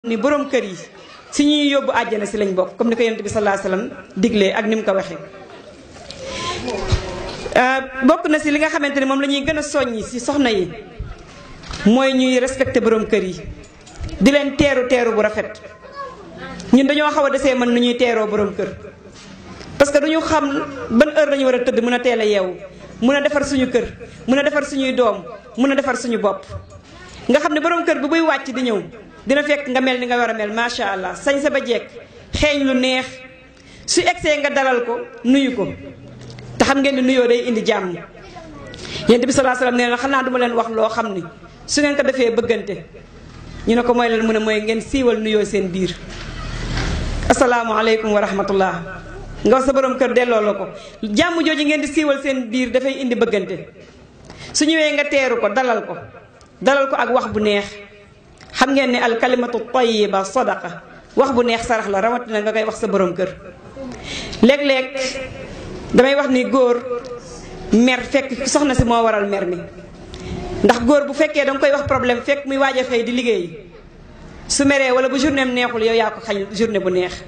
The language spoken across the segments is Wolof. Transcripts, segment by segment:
ni borom kër yi si ñuy yóbbu àjjana si lañ bokk comme ni ko yonent bi sallallahu alayhi wasallam diglee ak ni mu ko waxee. bokk na si li nga xamante ni moom la ñuy gën a soññi si soxna yi mooy ñuy respecté borom kër yi di leen teeru teeru bu rafet ñun dañoo xaw a desee mën nu ñuy teeroo borom kër. parce que duñu xam ban heure lañu war a tëdd mën a teel a yeewu mën a defar suñu kër mën a defar suñuy doom mën a defar suñu bopp nga xam ne borom kër bi buy wàcc di ñëw dina fekk nga mel ni nga war a mel macha allah sañ sa ba jekk xeeñ lu neex su egsee nga dalal ko nuyu ko te xam ngeen ni nuyoo day indi jàmm yonent bi sallallahu alayhi wasallam nee na xanaa duma leen wax loo xam ni su ngeen ko defee bëggante ñu ne ko mooy leen mu ne mooy ngeen siiwal nuyoo seen biir asalaamualeykum wa rahmatullah nga wax sa borom kër delloo la ko jàmm jooju ngeen di siiwal seen biir dafay indi bëggante su ñëwee nga teeru ko dalal ko dalal ko ak wax bu neex xam ngeen ne al kalimatu tayyiba sadaqa wax bu neex sarax la rawatina nga koy wax sa borom kër léeg-léeg damay wax ni góor mer fekk soxna si moo waral mer mi ndax góor bu fekkee danga koy wax problème fekk muy waaj a xëy di liggéey su meree wala bu journée am neexul yow yaa ko xañ journée bu neex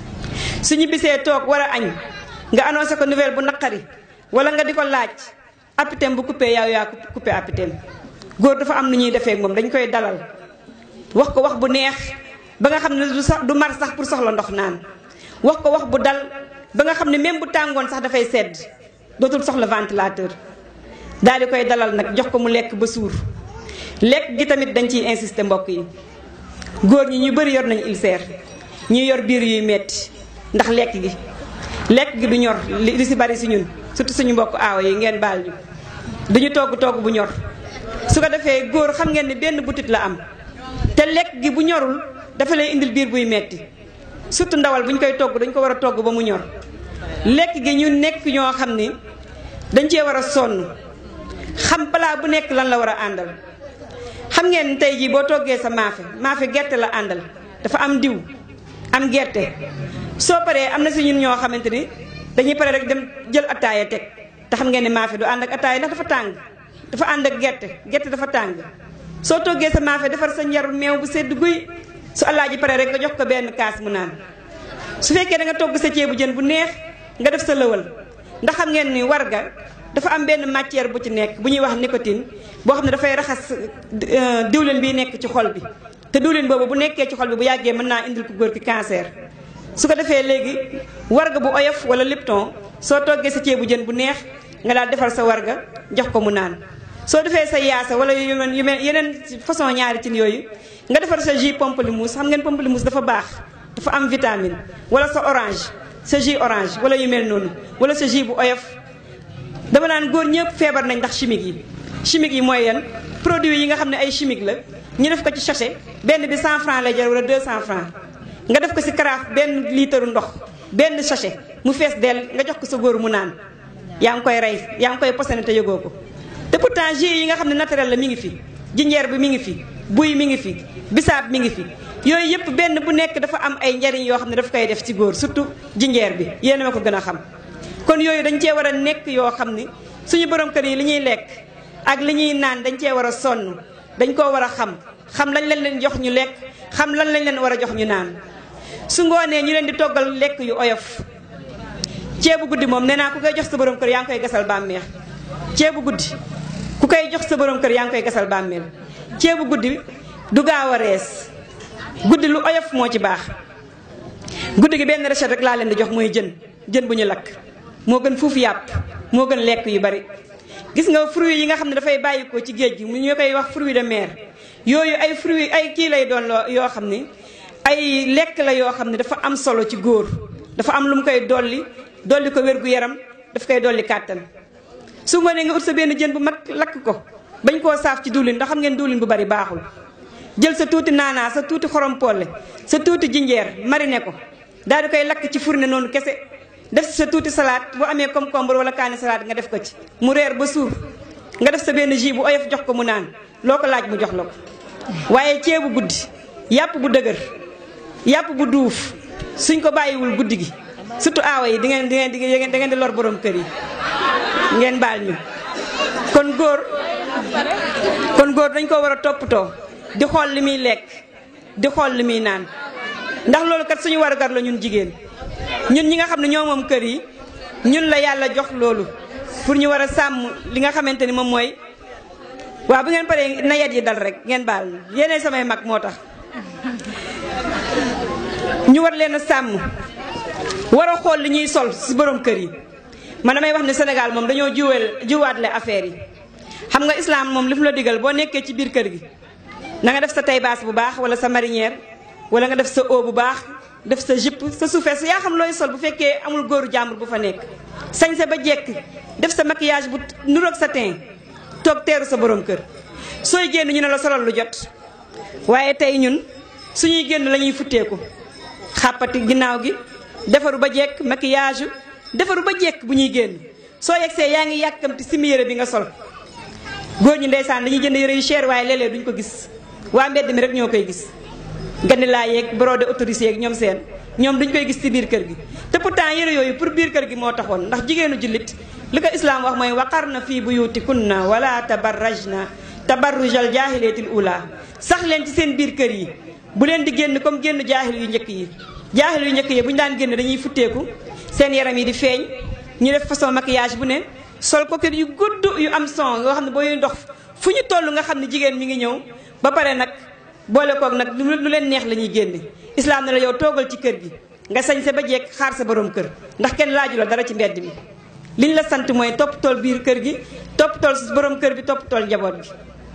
su ñu bisee toog war a añ nga annoncé ko nouvelle bu naqari wala nga di ko laaj apitem bu coupé yow yaa coupé apitem góor dafa am nu ñuy defee moom dañ koy dalal wax ko wax bu neex ba nga xam ne du sax du mar sax pour soxla ndox naan wax ko wax bu dal ba nga xam ne même bu tàngoon sax dafay sedd dootul soxla ventilateur daal di koy dalal nag jox ko mu lekk ba suur lekk gi tamit dañ ciy insister mbokk yi góor ñi ñu bëri yor nañu ulcère ñuy yor biir yuy metti ndax lekk gi lekk gi du ñor li si bari si ñun surtout suñu mbokk aawa yi ngeen baal ñu duñu togg togg bu ñor su ko defee góor xam ngeen ne benn butit la am te lekk gi bu ñorul dafa lay indil biir buy metti surtout ndawal bu ñu koy togg dañ ko war a togg ba mu ñor lekk gi ñu nekk ñoo xam ni dañ cee war a sonn xam plat bu nekk lan la war a àndal xam ngeen tey jii boo toggee sa maafe maafe gerte la àndal dafa am diw am gerte soo paree am na si ñun ñoo xamante ni dañuy pare rek dem jël attaaya teg te xam ngeen ne maafe du ànd ak attaaya ndax dafa tàng dafa ànd ak gerte gerte dafa tàng soo toggee sa maafe defar sa njar meew bu sedd guy su alaaji pare rek nga jox ko benn kaas mu naan su fekkee da nga togg sa ceebu jën bu neex nga def sa lëwal ndax xam ngeen ni warga dafa am benn matière bu ci nekk bu ñuy wax nicotine boo xam ne dafay raxas diwlin bi nekk ci xol bi te diwlin boobu bu nekkee ci xol bi bu yàggee mën naa indil ko góor ki cancer su ko defee léegi warga bu oyof wala lipton soo toggee sa ceebu jën bu neex nga daal defar sa warga jox ko mu naan soo defee sa yaasa wala yu mel yeneen façon ñaari cin yooyu nga defar sa jus pamplemousse xam ngeen pamplemousse dafa baax dafa am vitamine wala sa orange sa jus orange wala yu mel noonu wala sa jus bu oyof dama naan góor ñëpp feebar nañ ndax chimique yi chimique yi mooy yan produit yi nga xam ne ay chimique la ñu def ko ci sachet benn bi 100 francs lay jar wala 200 francs nga def ko si carafe benn litre ndox benn sachet mu fees dell nga jox ko sa góor mu naan yaa ngi koy rey yaa ngi koy posone te yëgoo ko te pourtant jus yi nga xam ne naturel la mi ngi fi jinjeer bi mi ngi fi buy mi ngi fi bisaab mi ngi fi yooyu yëpp benn bu nekk dafa am ay njariñ yoo xam ne daf koy def ci góor surtout jinjeer bi yéen ma ko gën a xam kon yooyu dañ cee war a nekk yoo xam ni suñu borom kër yi li ñuy lekk ak li ñuy naan dañ cee war a sonn dañ koo war a xam xam lañ leen leen jox ñu lekk xam lan lañ leen war a jox ñu naan su ngoonee ñu leen di toggal lekk yu oyof ceebu guddi moom nee naa ku koy jox sa borom kër yaa ngi koy gasal bàmmeex ceebu guddi ku koy jox sa borom kër yaa ngi koy gasal bàmmeel ceebu guddi du gaaw a rees guddi lu oyof moo ci baax guddi gi benn recette rek laa leen di jox mooy jën jën bu ñu lakk moo gën fuufu yàpp moo gën lekk yu bari gis nga fruits yi nga xam ne dafay bàyyikoo ci géej gi mu ñu koy wax fruits de mer yooyu ay fruits ay kii lay doon loo yoo xam ne ay lekk la yoo xam ne dafa am solo ci góor dafa am lu mu koy dolli dolli ko wér gu yaram daf koy dolli kàttan su ngoonee nga ut sa benn jën bu mag lakk ko bañ koo saaf ci diwlin ndax xam ngeen diwlin bu bari baaxul jël sa tuuti naanaa sa tuuti xorom polle sa tuuti jinjeer mariner ko daal di koy lakk ci fourne noonu kese def sa tuuti salade bu amee concombre wala kaani salade nga def ko ci mu reer ba suur nga def sa benn jus bu oyof jox ko mu naan loo ko laaj mu jox la ko waaye ceebu guddi yàpp bu dëgër yàpp bu duuf suñ ko bàyyiwul guddi gi surtout aawa yi di ngeen di ngeen di ngeen da ngeen di lor borom kër yi ngeen baal ñu kon góor kon góor dañ ko war a toppatoo di xool li muy lekk di xool li muy naan ndax loolu kat suñu warugar la ñun jigéen ñun ñi nga xam ne ñoo moom kër yi ñun la yàlla jox loolu pour ñu war a sàmm li nga xamante ni moom mooy waaw bu ngeen paree na yet yi dal rek ngeen baal yéenay samay mag moo tax ñu war leen a sàmm war a xool li ñuy sol si borom kër yi man damay wax ne Sénégal moom dañoo jiweel jiwaatle affaire yi xam nga islam moom li mu la digal boo nekkee ci biir kër gi na nga def sa tay baas bu baax wala sa marinière wala nga def sa eau bu baax def sa jupe sa suufees yaa xam looy sol bu fekkee amul góoru jàmbur bu fa nekk sañse ba jekk def sa maquillage bu nuroog sa teint toog teeru sa borom kër sooy génn ñu ne la solal lu jot waaye tey ñun suñuy génn la ñuy futteeku xàppati ginnaaw gi defaru ba jekk maquillage defaru ba jekk bu ñuy génn soo yegsee yaa ngi yàkkamti simi yére bi nga sol góor ñi ndeysaan dañuy jënd yére yu cher waaye léeg-léeg duñ ko gis waa mbedd mi rek ñoo koy gis gandi laa yeeg brodé autorisé yeeg ñoom seen ñoom duñ koy gis ci biir kër gi te pourtant yére yooyu pour biir kër gi moo taxoon ndax jigéenu jullit li ko islaam wax mooy waqarna fii buyutikunna wala tabarrajna tabarrujal jaahileetil ula sax leen ci seen biir kër yi bu leen di génn comme génn jaahil yu njëkk yi jaahil yu njëkk yi bu ñu daan génn dañuy futteeku seen yaram yi di feeñ ñu def façon maquillage bu ne sol coquette yu gudd yu am son yoo xam ne booy ndox fu ñu toll nga xam ne jigéen mi ngi ñëw ba pare nag boole koog nag lu leen neex la ñuy génne islaam ne la yow toogal ci kër gi nga sañ sa ba jekk xaar sa borom kër ndax kenn laaju la dara ci mbedd mi liñ la sant mooy topp tool biir kër gi topp tool borom kër bi topp tool njaboot bi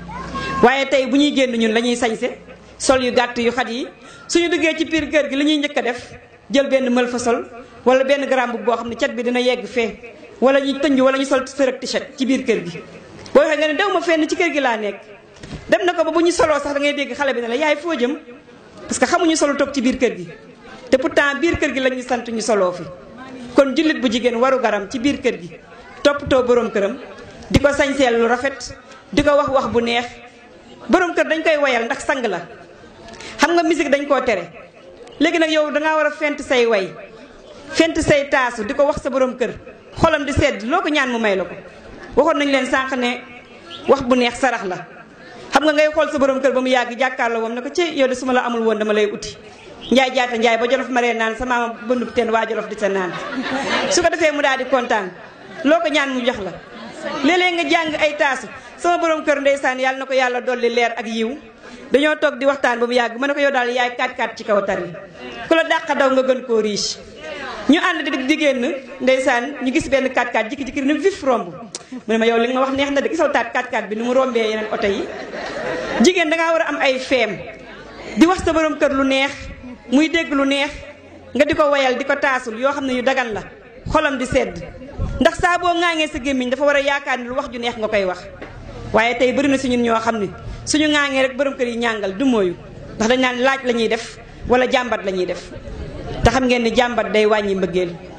waaye tey bu ñuy génn ñun la ñuy sañse sol yu gàtt yu xat yi suñu duggee ci biir kër gi li ñuy njëkk a def jël benn mël fa sol wala benn garam boo xam ne cat bi dina yegg fee wala ñu tënj wala ñu sol sërëg t-shirt ci biir kër gi boo waxee nga ne dew ma fenn ci kër gi laa nekk dem na ko ba bu ñu soloo sax da ngay dégg xale bi ne la yaay foo jëm parce que xamuñu solo toog ci biir kër gi te pourtant biir kër gi la ñu sant ñu soloo fi kon jullit bu jigéen waru garam ci biir kër gi toppatoo borom këram di ko sañseel lu rafet di ko wax wax bu neex borom kër dañ koy woyal ndax sang la xam nga musique dañ koo tere léegi nag yow dangaa war a fent say way fent say taasu di ko wax sa borom kër xolam di sedd loo ko ñaan mu may la ko waxoon nañu leen sànq ne wax bu neex sarax la xam nga ngay xool sa borom kër ba mu yàgg jàkkaarloo moom ne ko ci yow de su ma la amul woon dama lay uti njaay jaata njaay ba jolof maree naan sa maama bëndub teen waa jolof di sa naan su ko defee mu daal di kontaan loo ko ñaan mu jox la léeg-léeg nga jàng ay taasu sama borom kër ndeysaan yàlla na ko yàlla dolli leer ak yiw dañoo toog di waxtaan ba mu yàgg ma ne ko yow daal yaay kaat kaat ci kaw tari ku la dàq daw nga gën koo riche ñu ànd di di génn ndeysaan ñu gis benn 4x4 jikki-jikki ni vif romb mu ne ma yow li nga ma wax neex na de gisal taat 4x4 bi ni mu rombee yeneen oto yi jigéen dangaa war a am ay feem di wax sa borom kër lu neex muy dégg lu neex nga di ko wayal di ko taasul yoo xam ne yu dagan la xolam di sedd ndax saa boo ŋaaŋee sa gémmiñ dafa war a yaakaar ni lu wax ju neex nga koy wax waaye tey bëri na si ñun ñoo xam ne suñu ŋaaŋee rek borom kër yi ñàngal du mooyu ndax dañ naan laaj la ñuy def wala jàmbat la ñuy def te xam ngeen ni jàmbat day wàññi mbëggeel